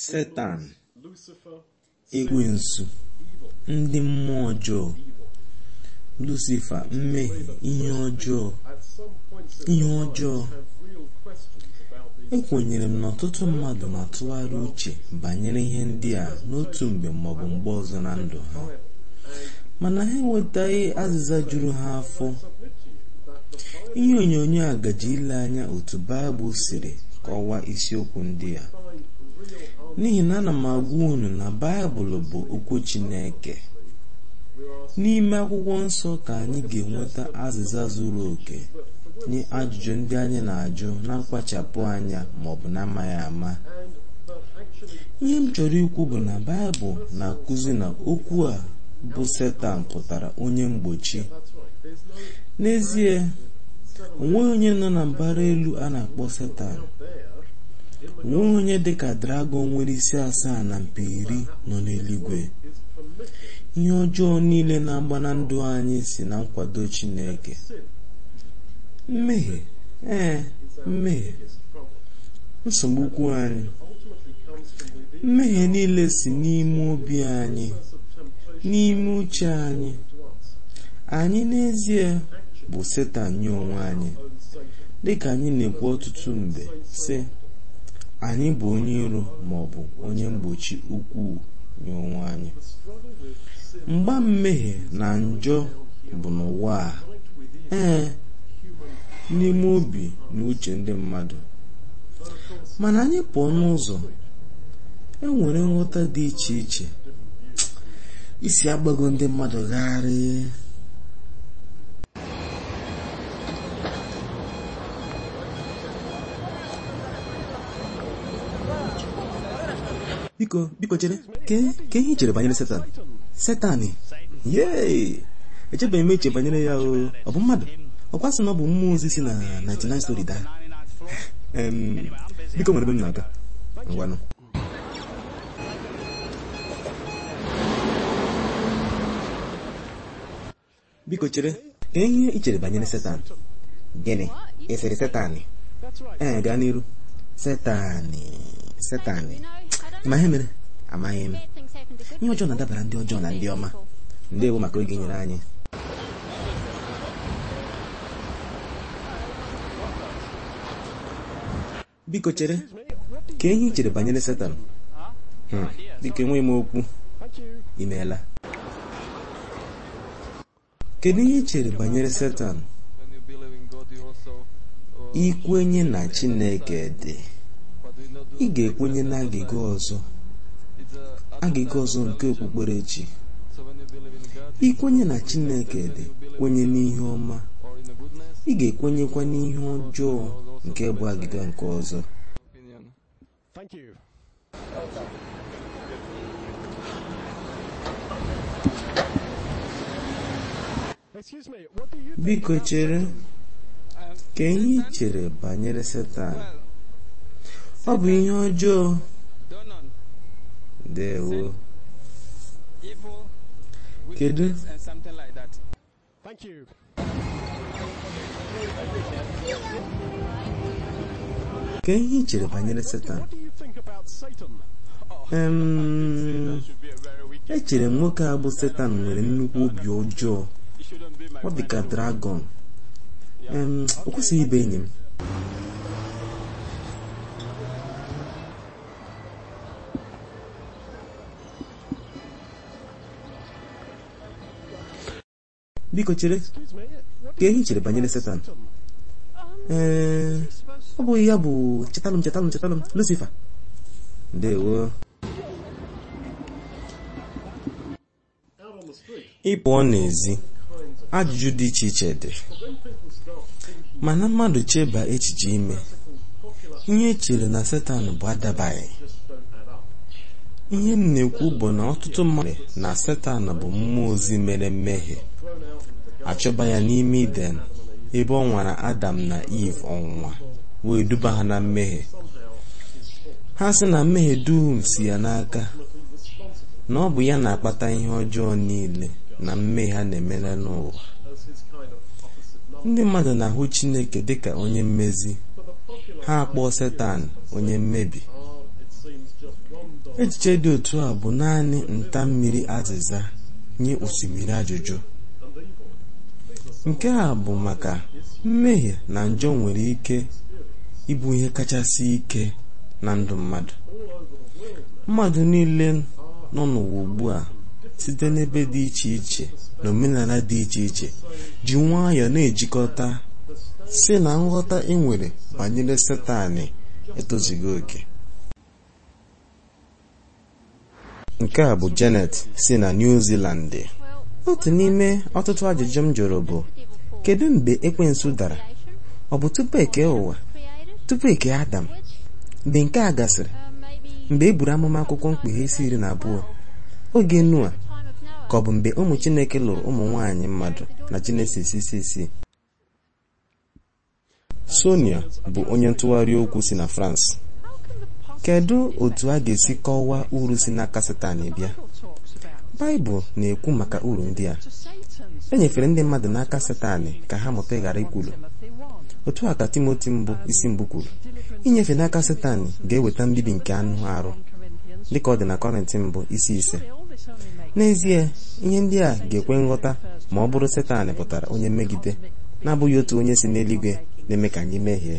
setan ekwensu ndị mmụọ ọjọọ lucifa mmehie ihe ọjọọ ihe ọjọọ ekwenyere m na ọtụtụ mmadụ na-atụgharị uche banyere ihe ndị a n'otu mgbe maọbụ mgbe ọzọ na ndụ ha mana ha enwetaghị azịza juru ha afọ ihe onyonyo a gaji ile anya otu baịbụl siri kọwaa isiokwu ndị a n'ihi na ana m agwa unu na baịbụl bụ okwu chineke n'ime akwụkwọ nsọ ka anyị ga-enweta azịza zuru oke nye ajụjụ ndị anyị na-ajụ na mkpachapụ anya maọbụ na-amaghị ama ihe m chọrọ ikwu bụ na baịbụl na-akụzi na okwu a bụ setan pụtara onye mgbochi n'ezie onweghị onye nọ na mbara elu a na-akpọ setan onweghị onye dịka dragọn nwere isi asaa na mpi iri nọ n'eluigwe ihe ọjọọ niile na-agba na ndụ anyị si na nkwado chineke mmehie ee mmehie nsogbu ukwu anyị mmehie niile si n'ime obi anyị n'ime uche anyị anyị n'ezie bụ setan nye onwe anyị dịka anyị na-ekwu ọtụtụ mgbe sị anyị bụ onye iro ma ọ bụ onye mgbochi ukwuu nye onwe anyị mgba mmehie na njọ bụ n'ụwa a ee n'ime obi na uche ndị mmadụ mana anyị pụọ n'ụzọ e nwere nghọta dị iche iche isi agbago ndị mmadụ gharị biko biko chere ke ihe i chere banyere setan setanị yee echebeghị m eche banyere ya o ọ bụ mmadụ ọkwa sị na ọ bụ mmụọ ozi si na 99 story daa biko nwere ebe m na-aga ngwanụ biko chere ka ihe i chere banyere setan gịnị ị sịrị setanị ee gaa n'iru setanị setanị ma ihe mere amaghị m ihe ọjọọ na-adabara ndị ọjọọ na ndị ọma ndewo maka oge nyere anyị biko chere ka ihe i chere banyere setan biko enweghị m okwu imeela kedu ihe i chere banyere setan ikwenye na chineke dị ị ga-ekwenye na agịga ọzọ agịga ọzọ nke okpukperechi ikwenye na chineke dị kwenye n'ihe ọma ị ga-ekwenyekwa n'ihe ọjọọ nke bụ agịga nke ọzọ biko chere ka ihe ị chere banyere setan ọ bụ ihe ọjọọ dewo kedu ka ihe ị chere banyere setan echere m nwoke a bụ setan nwere nnukwu obi ọjọọ ọ dị ka dragọn o kwesịghị ịbụ enyi m biko chere ka ihe chere banyere setan ee ọ bụghị ya bụ chetalụ m chetalụ m chetalụ m lucifa ndewo ịpụọ n'ezi ajụjụ dị iche iche dị mana mmadụ cheba echiche ime ihe echere na setan bụ adabaghị ihe m na-ekwu bụ na ọtụtụ mmadụ na setan bụ mmụọ ozi mere mmehie achọba ya n'ime iden ebe ọ nwara adam na eve ọnwụnwa wee duba ha na mmehie ha sị na mmehie dum si ya n'aka na ọ bụ ya na-akpata ihe ọjọọ niile na mmehie ha na-emere n'ụwa ndị mmadụ na-ahụ chineke dịka onye mmezi ha akpọọ setan onye mmebi echiche dị otu a bụ naanị nta mmiri azịza nye osimiri ajụjụ nke a bụ maka mmehie na njọ nwere ike ịbụ ihe kachasị ike na ndụ mmadụ mmadụ niile nọ n'ụwa ugbu a site n'ebe dị iche iche na omenala dị iche iche ji nwayọọ na-ejikọta si na nghọta ị nwere banyere Satani etozughị oke nke a bụ Janet si na New Zealand otu n'ime ọtụtụ ajụjụ m jụrụ bụ kedu mgbe ekwensu dara ọ bụ tupu eke ụwa tupu eke Adam mgbe nke a gasịrị mgbe e buru amụma akwụkwọ mkpughe isi iri na abụọ oge Noa ka ọ bụ mgbe ụmụ Chineke lụrụ ụmụ nwanyị mmadụ na Jenesis isi isii Sonia bụ onye ntụgharị okwu si na France kedu otu a ga-esi kọwaa uru si n'aka Satani bịa Baịbụl na-ekwu maka uru ndị a e nyefere ndị mmadụ n'aka Satani ka ha mụta ịghara ikwulu otu a ka Timoti mbụ isi mbụ kwuru inyefe n'aka Satani ga-eweta mbibi nke anụ arụ dịka ọ dị na Kọrịntị mbụ isi ise n'ezie ihe ndị a ga-ekwe nghọta ma ọ bụrụ Satani pụtara onye mmegide na-abụghị otu onye si n'eluigwe na-eme ka anyị mehie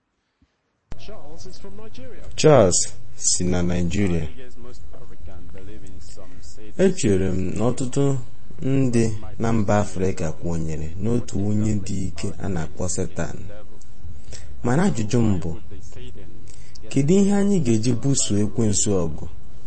Charles si na Naịjirịa echere m na ọtụtụ ndị na mba Afrịka kwenyere n'otu onye dị ike a na-akpọ Satan mana ajụjụ m bụ kedu ihe anyị ga-eji buso ekwensu ọgụ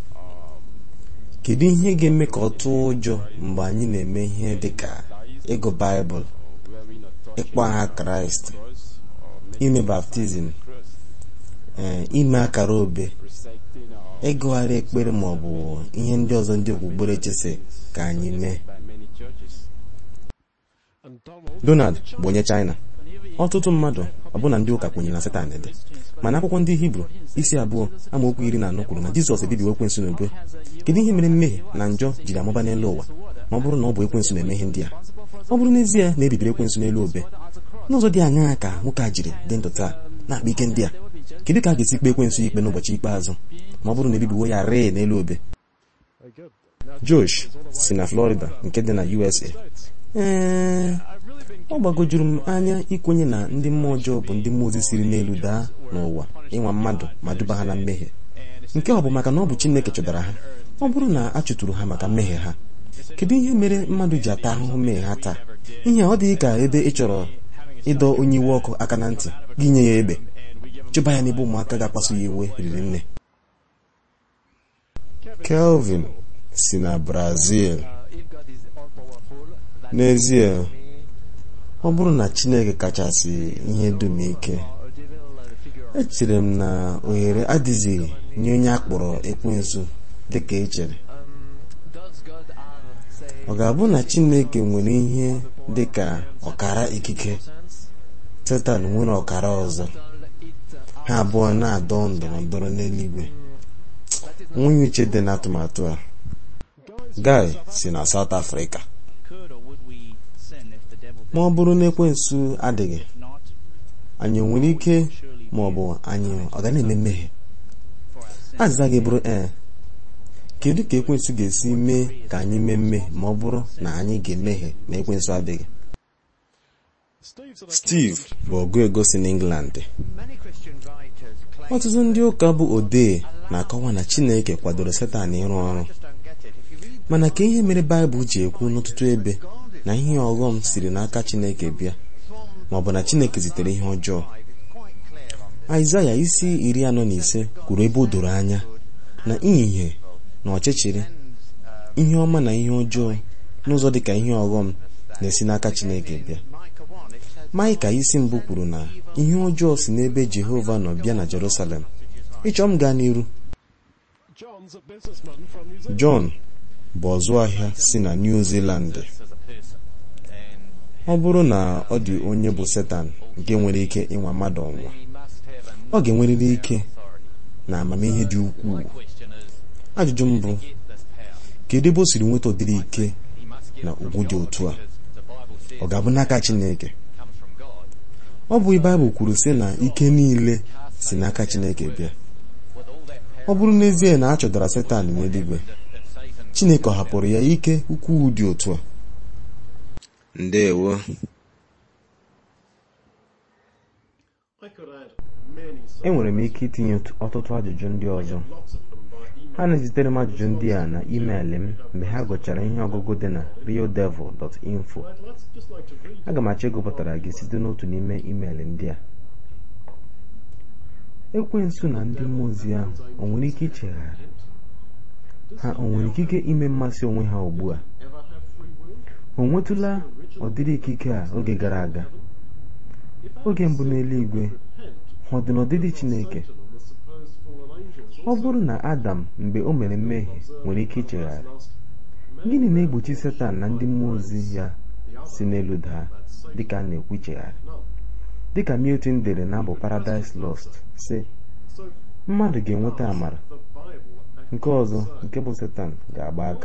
kedu ihe ga-eme ka ọ tụọ ụjọ mgbe anyị na-eme ihe dịka ịgụ Baịbụl ịkpọ aha Kraịst ime baptizim ee ime akara obe ịgụgharị ekpere ma ọ bụ ihe ndị ọzọ ndị okpukperechi si ka anyị mee Donald bụ onye China ọtụtụ mmadụ ọbụna ndị ụka kwenyere na Satan dị mana akwụkwọ ndị Hibru isi abụọ amaokwu iri na anọ kwuru na Jizọs ebibiwo ekwensu n'ubu kedu ihe mere mmehie na njọ jiri amụba n'elu ụwa ma ọ bụrụ na ọ bụ ekwensu na-eme ihe ndị a ọ bụrụ n'ezie na ebibiri ekwensu n'elu obe n'ụzọ dị aṅaa ka nwoke a jiri dị ndụ taa na-akpa ike ndị a kedu ka a ga-esi kpe ekwensu ikpe n'ụbọchị ikpeazụ ma ọ bụrụ na ebibiwo ya ree n'elu obe Josh si na Florida nke dị na USA ee ọ gbagojuru m anya ikwenye na ndị mmụọ ọjọọ bụ ndị mmụọ ozi siri n'elu daa n'ụwa ịnwa mmadụ ma duba ha na mmehie nke ọ bụ maka na ọ bụ Chineke chụdara ha ọ bụrụ na a chụtụrụ ha maka mmehie ha kedu ihe mere mmadụ ji ata ahụhụ mmehie ha taa ihe ọ dịghị ka ebe ị chọrọ ịdọ onye iwe ọkụ aka na ntị gị nye ya egbe chụba ya n'ebe ụmụaka ga-akpasu ya iwe riri nne Kelvin si na Brazil n'ezie ọ bụrụ na Chineke kachasị ihe dum ike echere m na ohere adịghị nye onye akpọrọ ekwensu dịka echere ọ ga-abụ na Chineke nwere ihe dịka ọkara ikike Setan nwere ọkara ọzọ ha abụọ na-adọ ndọrọ ndọrọ n'eluigwe nwunye uche dị n'atụmatụ a Guy si na South Africa ma ọ bụrụ na ekwensu adịghị anyị nwere ike ma ọ bụ anyị ọ ga na-eme mmehie azịza gị bụrụ ee kedu ka ekwensu ga-esi mee ka anyị mee mmehie ma ọ bụrụ na anyị ga-emehie ma ekwensu adịghị Steve bụ ọgụ ego si n'England ọtụtụ ndị ụka bụ odee na-akọwa na Chineke kwadoro Setan ịrụ ọrụ mana ka ihe mere Baịbụl ji ekwu n'ọtụtụ ebe na ihe ọghọm siri n'aka Chineke bịa ma ọ bụ na Chineke zitere ihe ọjọọ Aịzaya isi iri anọ na ise kwuru ebe o doro anya na ìhè na ọchịchịrị ihe ọma na ihe ọjọọ n'ụzọ dị ka ihe ọghọm na-esi n'aka Chineke bịa Maịka isi mbụ kwuru na ihe ọjọọ si n'ebe Jehova nọ bịa na Jerusalem ịchọ m gaa n'iru John bụ ọzụ ahịa si na New Zealand ọ bụrụ na ọ dị onye bụ Setan nke nwere ike ịnwa mmadụ ọnwa ọ ga-enwerịrị ike na amamihe dị ukwuu ajụjụ m bụ kedu ebe o siri nweta ụdịrị ike na ugwu dị otu a ọ ga-abụ n'aka Chineke ọ bụ Baịbụl kwuru sị na ike niile si n'aka Chineke bịa ọ bụrụ n'ezie na a chọdara setan n'eluigwe chineke ọ hapụrụ ya ike ukwuu dị otu a ndewo enwere m ike itinye ọtụtụ ajụjụ ndị ọzọ ha na-ezitere m ajụjụ ndị a na email m mgbe ha gụchara ihe ọgụgụ dị na realdevil.info aga m achọ ịgụpụtara gị site n'otu n'ime email ndị a ekwensu na ndị mmụọ ozi ahụ o nwere ike ichegharị ha o nwere ikike ime mmasị onwe ha ugbu a o nwetụla ọdịrị ikike a oge gara aga oge mbụ n'eluigwe ha ọ dị n'ọdịdị chineke ọ bụrụ na adam mgbe o mere mmehie nwere ike ichegharị gịnị na-egbochi setan na ndị mmụọ ozi ya si n'elu daa dịka a na-ekwu ichegharị dịka milton dere na abụ paradise lost sị mmadụ ga-enweta amara nke ọzọ nke bụ setan ga-agba aka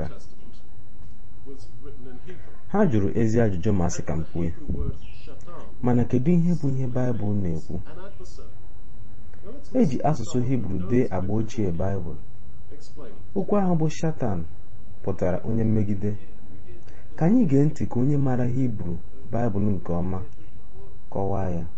ha jụrụ ezi ajụjụ ma sị ka m kwue mana kedu ihe bụ ihe baịbụl na-ekwu eji asụsụ hibru dee agba ochie baịbụl okwu ahụ bụ shatan pụtara onye mmegide ka anyị gee ntị ka onye maara hibru baịbụl nke ọma kọwaa ya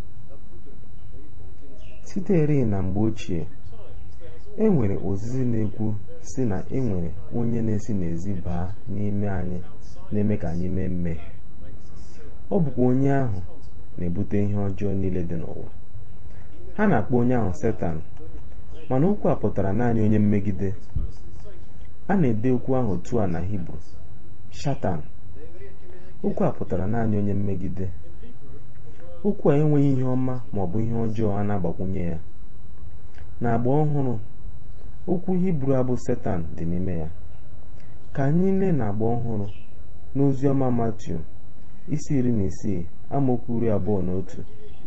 sitere na mgbe ochie e nwere ozizi na-ekwu si na e nwere onye na-esi n'ezi baa n'ime anyị na-eme ka anyị mee mmehie ọ bụkwa onye ahụ na-ebute ihe ọjọọ niile dị n'ụwa ha na-akpọ onye ahụ setan mana okwu a pụtara naanị onye mmegide a na-ede okwu ahụ otu a na hibru shatan okwu a pụtara naanị onye mmegide okwu a enweghị ihe ọma ma ọ bụ ihe ọjọọ a na-agbakwunye ya na agba ọhụrụ okwu hibru abụ setan dị n'ime ya ka anyị lee na agba ọhụrụ n'ozi ọma matiu isi iri na isii amaokwu iri abụọ na otu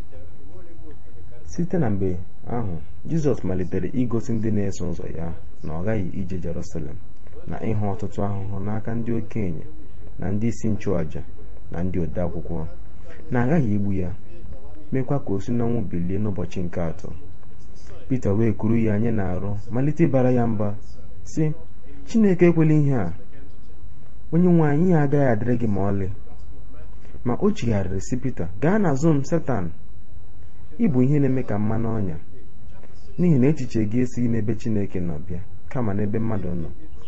site na mgbe ahụ jizọs malitere igosi ndị na-eso ụzọ ya na ọ ghaghị ije jerusalem na ịhụ ọtụtụ ahụhụ n'aka ndị okenye na ndị isi nchụàja na ndị ode akwụkwọ na aghaghị igbu ya mekwa ka o si n'ọnwụ bilie n'ụbọchị nke atọ pita wee kuru ya anyị na-arụ malite ịbara ya mba sị chineke ekwela ihe a onye nwe anyị ya agaghị adịrị gị ma ọlị ma o chigharịrị si pita gaa n'azụ m setan ịbụ ihe na-eme ka mmanụ ọnya n'ihi na echiche gị esighị n'ebe chineke nọ bịa kama n'ebe mmadụ nọ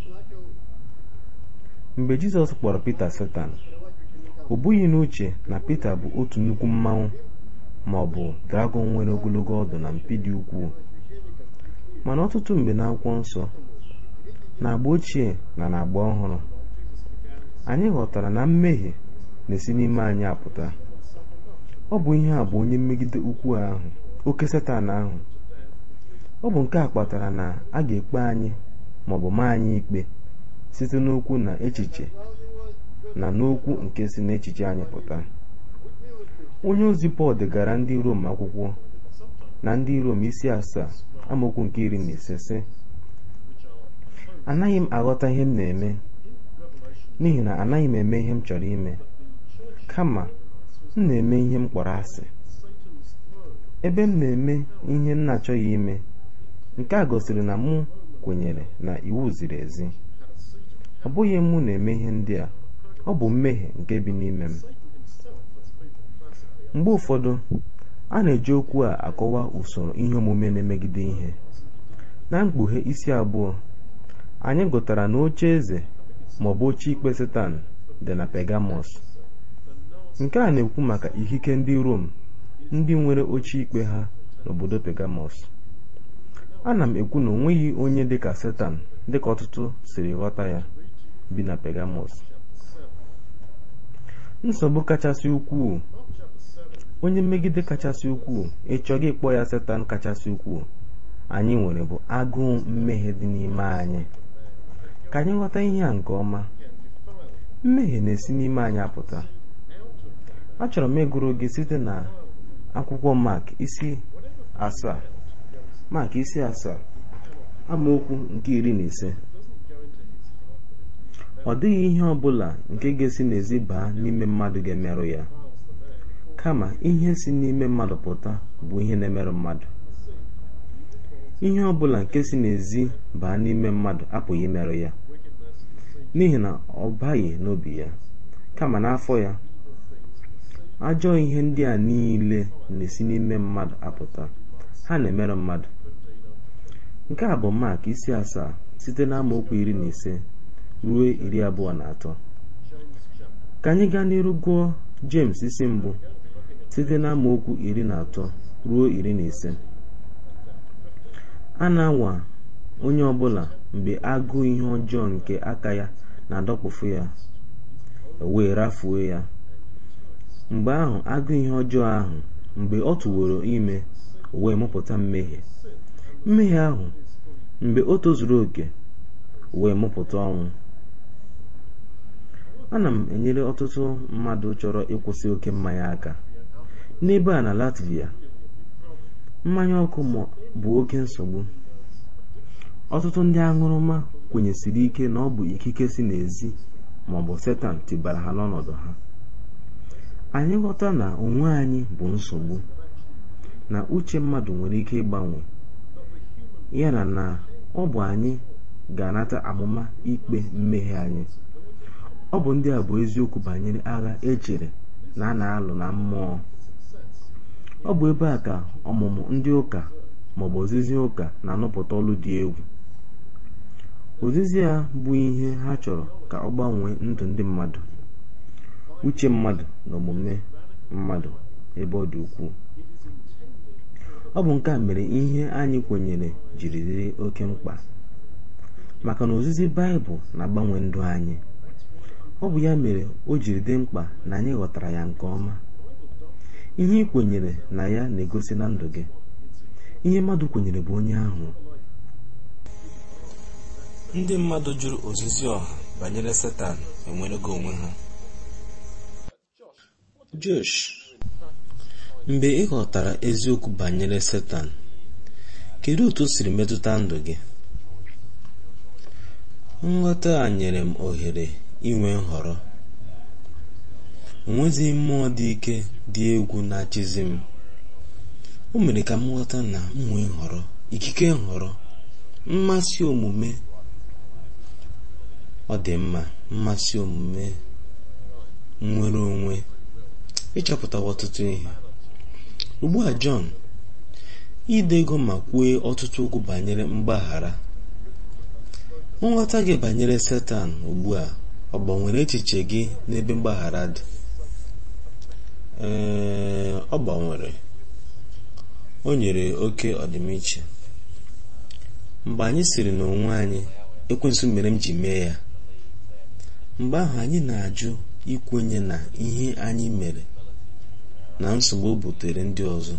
mgbe jizọs kpọrọ pita setan o bughị n'uche na pita bụ otu nnukwu mmanwụ ma ọ bụ dragọn nwere ogologo ọdụ na mpi dị ukwuu mana ọtụtụ mgbe n'akwụkwọ nsọ na agba ochie na na agba ọhụrụ anyị ghọtara na mmehie na-esi n'ime anyị apụta ọ bụ ihe a bụ onye mmegide ukwu ahụ oke setan ahụ ọ bụ nke a kpatara na a ga-ekpe anyị maọbụ maa anyị ikpe site n'okwu na echiche na n'okwu nke si n'echiche anyị pụta onye ozi pọl degara ndị rom akwụkwọ na ndị rom isi asaa amaokwu nke iri na ise sị anaghị m aghọta ihe m na-eme n'ihi na anaghị m eme ihe m chọrọ ime kama m na-eme ihe m kpọrọ asị ebe m na-eme ihe m na-achọghị ime nke a gosiri na mụ kwenyere na iwu ziri ezi ọ bụghị mụ na-eme ihe ndị a ọ bụ mmehie nke bi n'ime m mgbe ụfọdụ a na-eji okwu a akọwa usoro ihe omume na-emegide ihe na mkpughe isi abụọ anyị gụtara na oche eze ma ọ bụ oche ikpe setan dị na pegamọs nke a na-ekwu maka ikike ndị rom ndị nwere oche ikpe ha n'obodo pegamọs ana m ekwu na onweghị onye dịka setan dịka ọtụtụ siri ghọta ya bi na pegamọs nsogbu kachasị ukwuu onye mmegide kachasị ukwuu ịchọghị ịkpọ ya setan kachasị ukwuu anyị nwere bụ agụụ mmehie dị n'ime anyị ka anyị ghọta ihe a nke ọma mmehie na-esi n'ime anyị apụta achọrọ m ịgụrụ gị site na akwụkwọ mak isi asaa mak isi asaa amaokwu nke iri na ise ọ dịghị ihe ọ bụla nke ga-esi n'ezi baa n'ime mmadụ ga-emerụ ya kama ihe si n'ime mmadụ pụta bụ ihe na-emerụ mmadụ ihe ọbụla nke si n'ezi baa n'ime mmadụ apụghị imerụ ya n'ihi na ọ baghị n'obi ya kama n'afọ ya ajọ ihe ndị a niile na-esi n'ime mmadụ apụta ha na-emerụ mmadụ nke a bụ mak isi asaa site n'amaokwu iri na ise ruo iri abụọ na atọ ka anyị gaa n'iru gụọ jems isi mbụ site n'amaokwu iri na atọ ruo iri na ise a na-anwa onye ọbụla mgbe agụụ ihe ọjọọ nke aka ya na-adọkpụfu ya wee rafuo ya mgbe ahụ agụụ ihe ọjọọ ahụ mgbe ọ tụworo ime wee mụpụta mmehie mmehie ahụ mgbe o tozuru oke wee mụpụta ọnwụ ana m enyere ọtụtụ mmadụ chọrọ ịkwụsị oke mmanya aka n'ebe a na latvia mmanya ọkụ bụ oke nsogbu ọtụtụ ndị aṅụrụma kwenyesiri ike na ọ bụ ikike si n'ezi ma ọ bụ setan tibara ha n'ọnọdụ ha anyị ghọta na onwe anyị bụ nsogbu na uche mmadụ nwere ike ịgbanwe yana na ọ bụ anyị ga-anata amụma ikpe mmehie anyị ọ bụ ndị a bụ eziokwu banyere agha echere na a na-alụ na mmụọ ọ bụ ebe a ka ọmụmụ ndị ụka maọbụ ozizi ụka na-anụpụta ọlụ dị egwu ozizi a bụ ihe ha chọrọ ka ọ gbanwee ndụ ndị mmadụ uche mmadụ na omume mmadụ ebe ọ dị ukwuu ọ bụ nke a mere ihe anyị kwenyere jiri dịrị oke mkpa maka na ozizi baịbụl na-agbanwe ndụ anyị ọ bụ ya mere o jiri dị mkpa na anyị ghọtara ya nke ọma ihe ị kwenyere na ya na-egosi na ndụ gị ihe mmadụ kwenyere bụ onye ahụ ndị mmadụ jụrụ ozizi ọha banyere setan enwerego onwe ha josh mgbe ị ghọtara eziokwu banyere setan kedu otu o siri metụta ndụ gị nghọta a nyere m ohere inwe nhọrọ onwezighị mmụọ dị ike dị egwu na-achịzi m o mere ka m ghọta na m nwee nhọrọ ikike nhọrọ mmasị omume ọ dị mma mmasị omume nnwere onwe ịchọpụtawa ọtụtụ ihe ugbu a Jọn ide ego ma kwue ọtụtụ okwu banyere mgbaghara nghọta gị banyere setan ugbu a ọ gbanwere echiche gị n'ebe mgbaghara dị ee ọ gbanwere o nyere oke ọdịmiche mgbe anyị siri n'onwe anyị ekwensu mere m ji mee ya mgbe ahụ anyị na-ajụ ikwenye na ihe anyị mere na nsogbu o butere ndị ọzọ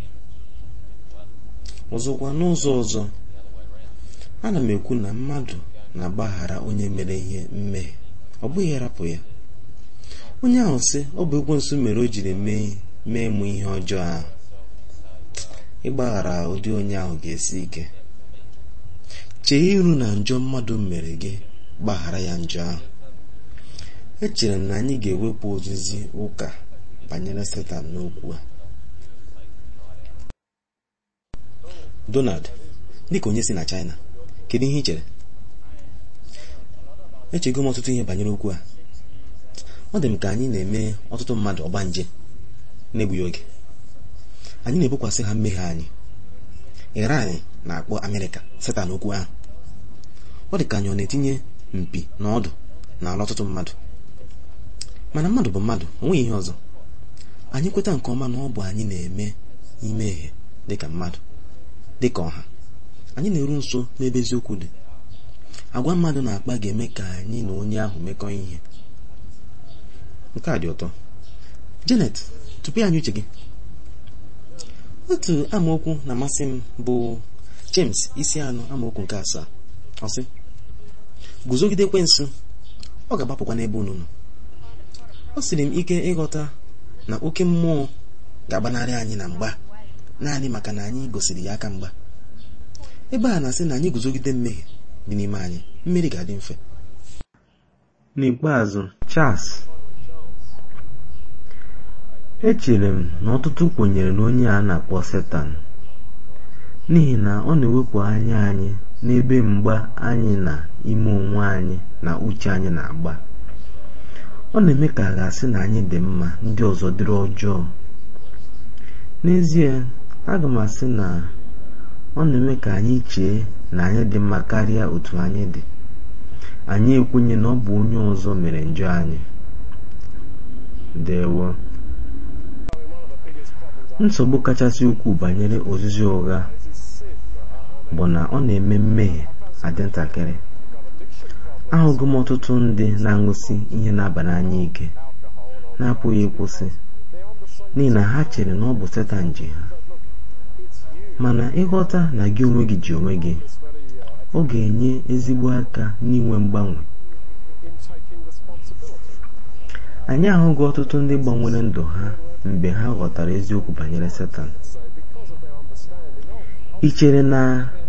ọzọkwa n'ụzọ ọzọ ana m ekwu na mmadụ na-agbaghara onye mere ihe mmehie ọ bụghị rapụ ya onye ahụ sị ọ bụ ekwensu mere o jiri mee mee mụ ihe ọjọọ ahụ ịgbaghara ụdị onye ahụ ga-esi ike chee iru na njọ mmadụ mere gị gbaghara ya njọ ahụ echere m na anyị ga-ewepụ ozizi ụka banyere setan n'okwu a donald dịka onye si na china kedu ihe ị chere echego m ọtụtụ ihe banyere okwu a ọ dị m ka anyị na-eme ọtụtụ mmadụ ọgbanje na-egbughị oge anyị na-ebokwasị ha mmehie anyị iran na-akpọ amerịka setan okwu ahụ ọ dị ka anyị ọ na-etinye mpi na ọdụ n'ala ọtụtụ mmadụ mana mmadụ bụ mmadụ onweghị ihe ọzọ anyị kweta nke ọma na ọ bụ anyị na-eme imehie dịka mmadụ dịka ọha anyị na-eru nso n'ebe eziokwu dị agwa mmadụ na-akpa ga-eme ka anyị na onye ahụ mekọ ihe nke a dị ụtọ janet tupu anyị uche gị otu amaokwu na-amasị m bụ james isi anọ amaokwu nke asaa ọ sị guzogide ekwensu ọ ga-agbapụkwa n'ebe unu nọ ọ siri m ike ịghọta na oke mmụọ ga-agbanarị anyị na mgba naanị maka na anyị gosiri ya aka mgba ebe a na-asị na anyị guzogide mmehie dị n'ime anyị mmeri ga-adị mfe n'ikpeazụ Charles echere m na ọtụtụ kwenyere na onye a na-akpọ setan n'ihi na ọ na-ewepụ anya anyị n'ebe mgba anyị na ime onwe anyị na uche anyị na-agba ọ na-eme ka a ga-asị na anyị dị mma ndị ọzọ dịrị ọjọọ n'ezie aga m asị na ọ na-eme ka anyị chee na anyị dị mma karịa otu anyị dị anyị ekwenye na ọ bụ onye ọzọ mere njọ anyị dewo nsogbu kachasị ukwuu banyere ozizi ụgha bụ na ọ na-eme mmehie adị ntakịrị ahụgo m ọtụtụ ndị na-aṅụsị ihe na-aba n'anya ike na-apụghị ịkwụsị n'ihi na ha chere na ọ bụ setan ji ha mana ịghọta na gị onwe gị ji onwe gị ọ ga-enye ezigbo aka n'inwe mgbanwe anyị ahụghị ọtụtụ ndị gbanwere ndụ ha mgbe ha ghọtara eziokwu banyere setan ị chere na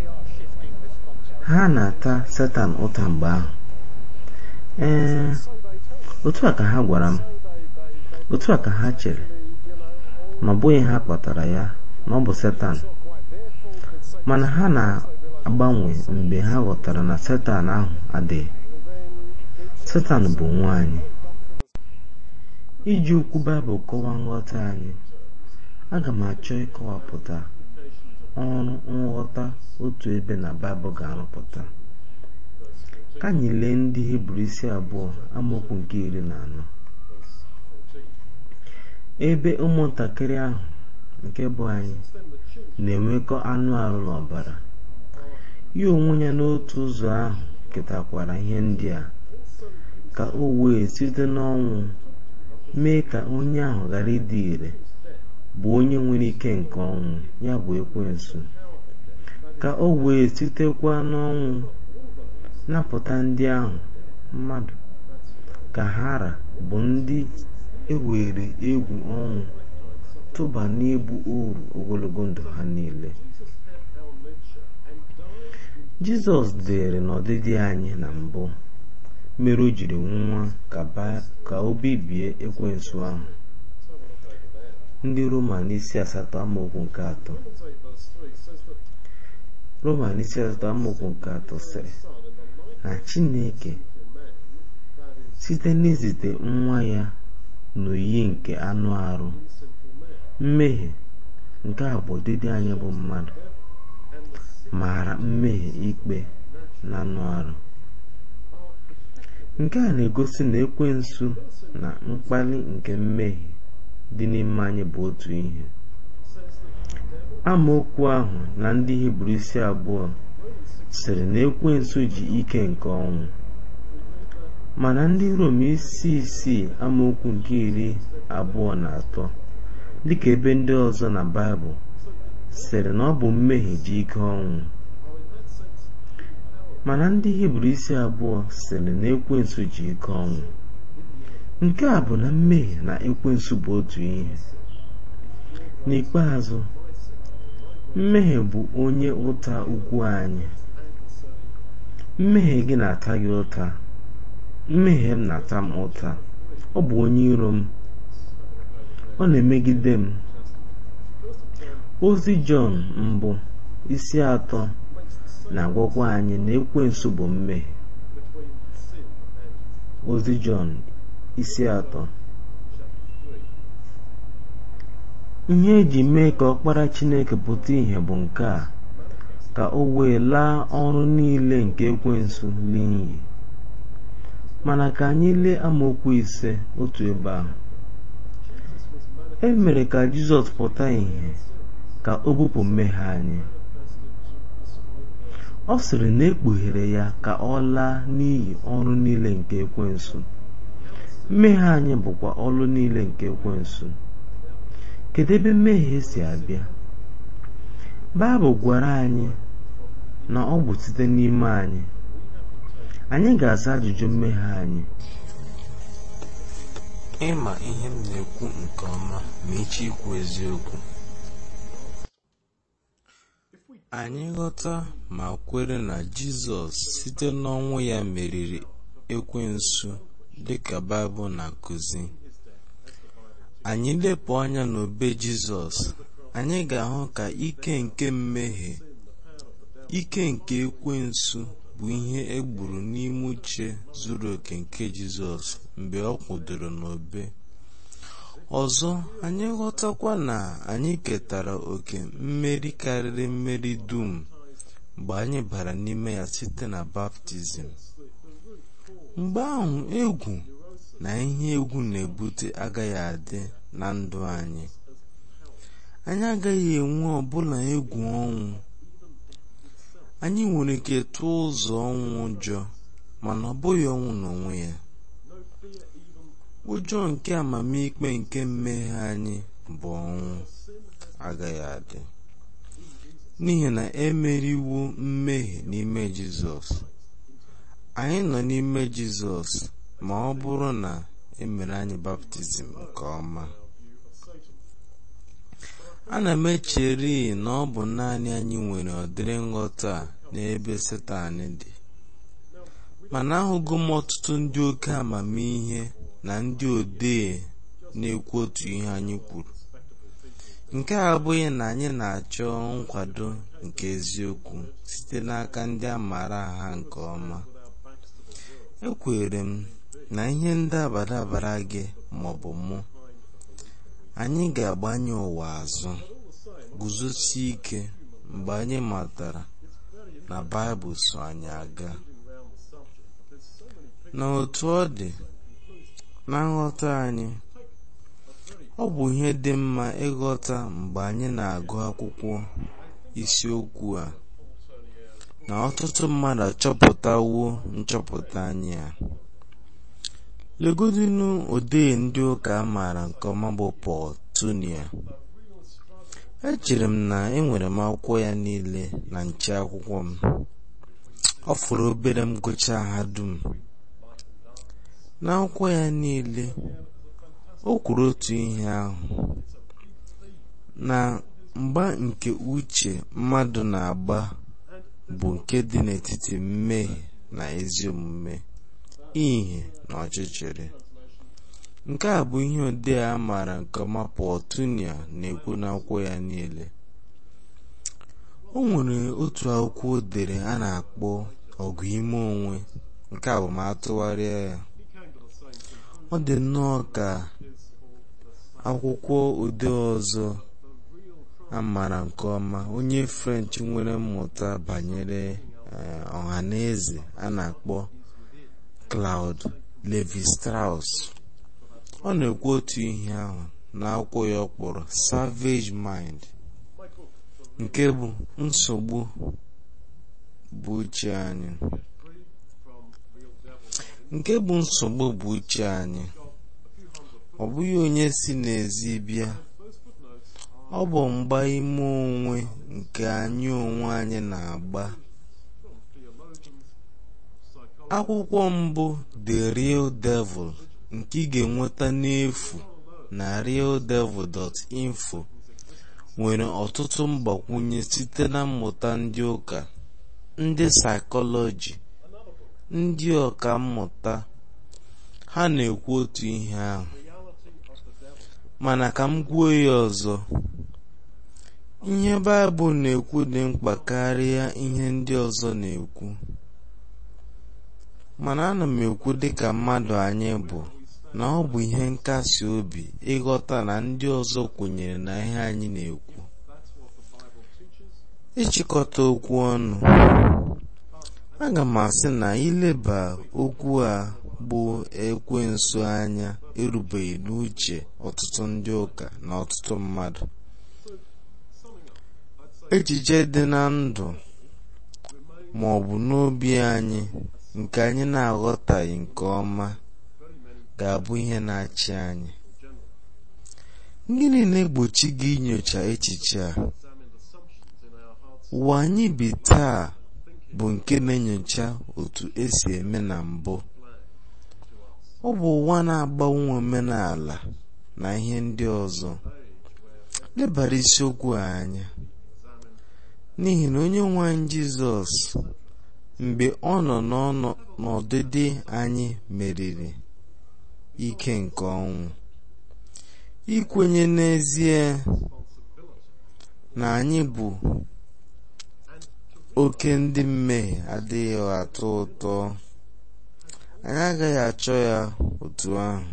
ha na-ata setan ụta mgbe ahụ ee otu a ka ha gwara m otu a ka ha chere na ọ bụghị ha kpatara ya na ọ bụ setan mana ha na-agbanwe mgbe ha ghọtara na setan ahụ adịghị setan bụ nwaanyị iji ukwu baịbụl kọwaa nghọta anyị aga m achọ ịkọwapụta ọrụ nghọta otu ebe na baịbụl ga-arụpụta ka anyị lee ndị hibru isi abụọ amaokwu nke iri na anọ ebe ụmụntakịrị ahụ nke bụ anyị na-enwekọ anụ arụ na ọbara ya onwe ya n'otu ụzọ ahụ ketakwara ihe ndị a ka o wee site n'ọnwụ mee ka onye ahụ ghara ịdị ire bụ onye nwere ike nke ọnwụ ya bụ ekwensu ka o wee sitekwa n'ọnwụ napụta ndị ahụ mmadụ ka hara bụ ndị ewere egwu ọnwụ tụba n'ibu uru ogologo ndụ ha niile jizọs dịrị n'ọdịdị anyị na mbụ mere o jiri nwa ka o bibie ekwensu ahụ ndị roman isi asatọ amaokwu nke atọ roman isi asatọ amaokwu nke atọ sịrị na chineke site n'izite nwa ya n'oyiyi nke anụ arụ mmehie nke a bụ ọdịdị anyị bụ mmadụ maara mmehie ikpe na anụ arụ nke a na-egosi na ekwensu na mkpali nke mmehie dị n'ime anyị bụ otu ihe amaokwu ahụ na ndị hibru isi abụọ sịrị na ekwensu ji ike nke ọnwụ mana ndị rom isi isii amaokwu nke iri abụọ na atọ dịka ebe ndị ọzọ na baịbụl sịrị na ọ bụ mmehie ji ike ọnwụ mana ndị hibru isi abụọ sịrị na ekwensu ji ike ọnwụ nke a bụ na mmehie na ekwensu bụ otu ihe n'ikpeazụ mmehie bụ onye ụta ukwu anyị mmehie gị na-ata gị ụta mmehie m na-ata m ụta ọ bụ onye iro m ọ na-emegide m ozi jọn mbụ isi atọ na-agwakwa anyị na ekwensu bụ mmehie ozi jọn isi atọ ihe eji mee ka ọkpara chineke pụta ìhè bụ nke a ka o wee laa ọrụ niile nke ekwensu n'iyi mana ka anyị lee amaokwu ise otu ebe ahụ e mere ka jizọs pụta ìhè ka o bupụ mmehie anyị ọ sịrị na ekpughere ya ka ọ laa n'iyi ọrụ niile nke ekwensu mmehie anyị bụkwa ọrụ niile nke ekwensu kedu ebe mmehie si abịa baịbụl gwara anyị na ọ bụ site n'ime anyị anyị ga-aza ajụjụ mmehie anyị ịma ihe m na-ekwu nke ọma ma echi ikwu eziokwu anyị ghọta ma kwere na jizọs site n'ọnwụ ya meriri ekwensu dịka baịbụl na-akụzi anyị lepụ anya n'obe jizọs anyị ga-ahụ ka ike nke mmehie ike nke ekwensu bụ ihe egburu n'ime uche zuru oke nke jizọs mgbe ọ kwụdoro n'obe ọzọ anyị ghọtakwa na anyị ketara oke mmeri karịrị mmeri dum mgbe anyị bara n'ime ya site na baptizim mgbe ahụ egwu na ihe egwu na-ebute agaghị adị na ndụ anyị anyị agaghị enwe ọbụla egwu ọnwụ anyị nwere ike tụọ ụzọ ọnwụ ụjọ mana ọ bụghị ọnwụ n'onwe ya ụjọ nke amamikpe nke mmehie anyị bụ ọnwụ agaghị adị n'ihi na emeriwo mmehie n'ime jizọs anyị nọ n'ime jizọs ma ọ bụrụ na emere anyị baptizim nke ọma ana m echere na ọ bụ naanị anyị nwere ọdịrị nghọta n'ebe setan dị mana ahụgo m ọtụtụ ndị oke amamihe na ndị odee na-ekwu otu ihe anyị kwuru nke a abụghị na anyị na-achọ nkwado nke eziokwu site n'aka ndị a maara ha nke ọma ekwere m na ihe ndabara gị maọbụ mụ anyị ga-agbanye ụwa azụ guzosie ike mgbe anyị matara na baịbụl so anyị aga na otu ọ dị na nghọta anyị ọ bụ ihe dị mma ịghọta mgbe anyị na-agụ akwụkwọ isiokwu a na ọtụtụ mmadụ achọpụtawo nchọpụta anyị a legodinu odee ndị ụka a maara nke ọma bụ Paul Tunia echere m na enwere m akwụkwọ ya niile na nche akwụkwọ m ọ fụrụ obere m gụchaa ha dum n'akwụkwọ ya niile o kwuru otu ihe ahụ na mgba nke uche mmadụ na-agba bụ nke dị n'etiti mmehie na ezi omume ihe na ọchịchịrị nke a bụ ihe odee a maara nke ọma Paul Tunia na-ekwu n'akwụkwọ ya niile o nwere otu akwụkwọ o dere a na-akpọ ọgụ ime onwe nke a bụ ma atụgharịa ya ọ dị nnọọ ka akwụkwọ odee ọzọ a maara nke ọma onye French nwere mmụta banyere ọha na eze a na-akpọ Claude Levi-Strauss ọ na-ekwu otu ihe ahụ n'akwụkwọ ya ọ kpọrọ Savage Mind nke bụ nsogbu bụ uche anyị nke bụ nsogbu bụ uche anyị ọ bụghị onye si n'ezi bịa ọ bụ mgba ime onwe nke anyị onwe anyị na-agba akwụkwọ mbụ The Real Devil nke ị ga-enweta n'efu na realdevil.info nwere ọtụtụ mgbakwunye site na mmụta ndị ụka ndị saịkọlọji ndị ọka mmụta ha na-ekwu otu ihe ahụ mana ka m kwuo ya ọzọ ihe baịbụl na-ekwu dị mkpa karịa ihe ndị ọzọ na-ekwu mana ana m ekwu dịka mmadụ anyị bụ na ọ bụ ihe nkasi obi ịghọta na ndị ọzọ kwenyere na ihe anyị na-ekwu ịchịkọta okwu ọnụ aga m asị na ileba okwu a bụ ekwensu anya erubeghị n'uche ọtụtụ ndị ụka na ọtụtụ mmadụ echiche dị na ndụ ma ọ bụ n'obi anyị nke anyị na-aghọtaghị nke ọma ga-abụ ihe na-achị anyị gịnị na-egbochi gị inyocha echiche a ụwa anyị bi taa bụ nke na-enyocha otu esi eme na mbụ ọ bụ ụwa na-agbanwe omenala na ihe ndị ọzọ lebara isiokwu a anya n'ihi na onye nwe anyị Jizọs mgbe ọ nọ n'ọdịdị anyị meriri ike nke ọnwụ ikwenye n'ezie na anyị bụ oke ndị mmehie adịghị atọ ụtọ anyị agaghị achọ ya otu ahụ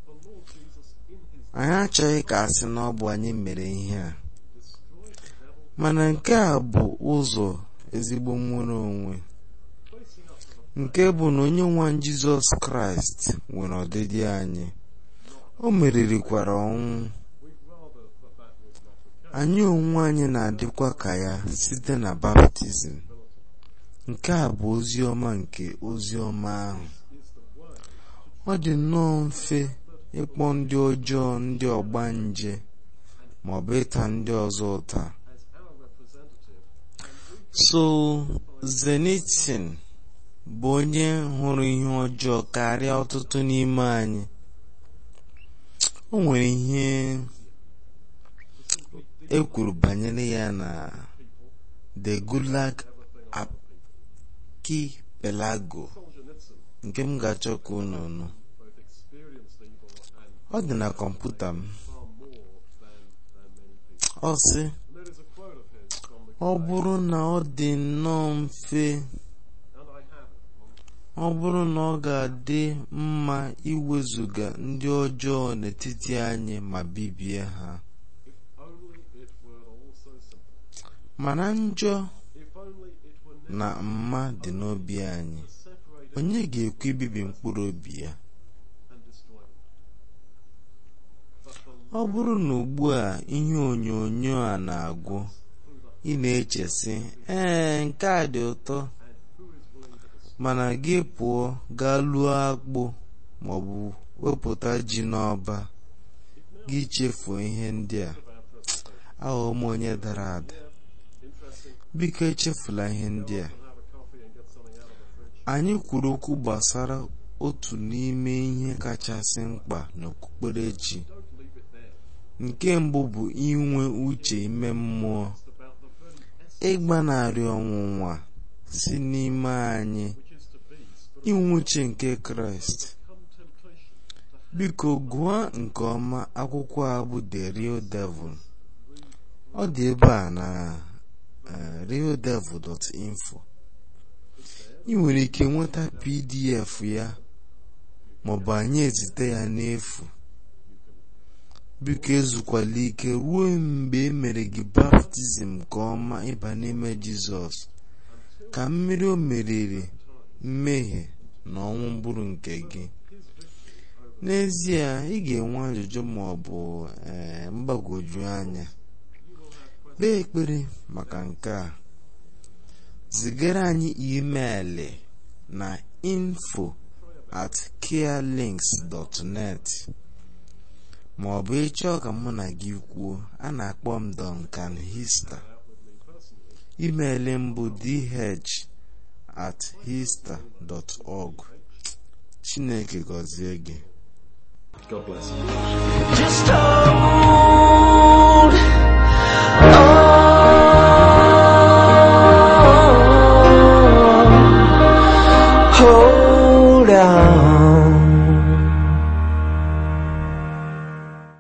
anyị achọghị ka a sị na ọ bụ anyị mere ihe a mana nke a bụ ụzọ ezigbo nnwere onwe nke bụ na onye nwa jizọs kraịst nwere ọdịdị anyị o meririkwara ọnwụ anyị onwe anyị na-adịkwa ka ya site na baptizim nke a bụ ozi ọma nke ozi ọma ahụ ọ dị nnọọ mfe ịkpọ ndị ọjọọ ndị ọgba nje ma ọ bụ ịta ndị ọzọ ụta so zenitin bụ onye hụrụ ihe ọjọọ karịa ọtụtụ n'ime anyị o nwere ihe e kwuru banyere ya na the gulag archipelago nke m ga-achọ ka unu nụ ọ dị na kọmputa m ọ sị ọ bụrụ na ọ dị nnọọ mfe ọ bụrụ na ọ ga-adị mma iwezuga ndị ọjọọ n'etiti anyị ma bibie ha mana njọ na mma dị n'obi anyị onye ga-ekwe ibibi mkpụrụ obi ya ọ bụrụ na ugbu a ihe onyonyo a na-agwụ ị na-eche sị ee nke a dị ụtọ mana gị pụọ gaa lụọ akpụ maọbụ wepụta ji n'ọba gị chefuo ihe ndị a aghọọ m onye dara ada biko echefula ihe ndị a anyị kwuru okwu gbasara otu n'ime ihe kachasị mkpa n'okpukperechi nke mbụ bụ inwe uche ime mmụọ ịgbanarị ọnwụnwa si n'ime anyị inwe uche nke kraịst biko gụọ nke ọma akwụkwọ a bụ the real devil ọ dị ebe a na realdevil.info ị nwere ike nweta pdf ya maọbụ anyị ezite ya n'efu biko ezukwala ike ruo mgbe e mere gị baptizim nke ọma ịba n'ime jizọs ka mmiri o meriri mmehie na ọnwụ bụrụ nke gị n'ezie ị ga-enwe ajụjụ ma ọ bụ ee mgbagwoju anya kpee ekpere maka nke a zigara anyị imeelị na info at carelinks.net ma ọ bụ ịchọọ ka mụ na gị kwuo a na-akpọ m Duncan Hista imeelị m bụ dh at hista.org Chineke gọzie gị God bless you. Just hold